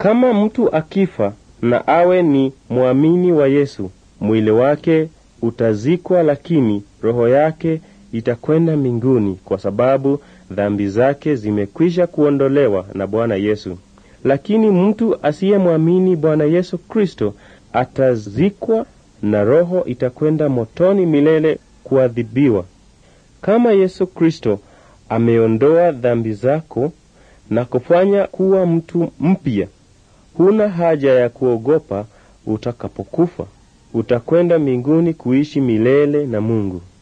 Kama mtu akifa na awe ni mwamini wa Yesu, mwili wake utazikwa, lakini roho yake itakwenda mbinguni kwa sababu dhambi zake zimekwisha kuondolewa na Bwana Yesu. Lakini mtu asiyemwamini Bwana Yesu Kristo atazikwa na roho itakwenda motoni milele kuadhibiwa. Kama Yesu Kristo ameondoa dhambi zako na kufanya kuwa mtu mpya, huna haja ya kuogopa utakapokufa. Utakwenda mbinguni kuishi milele na Mungu.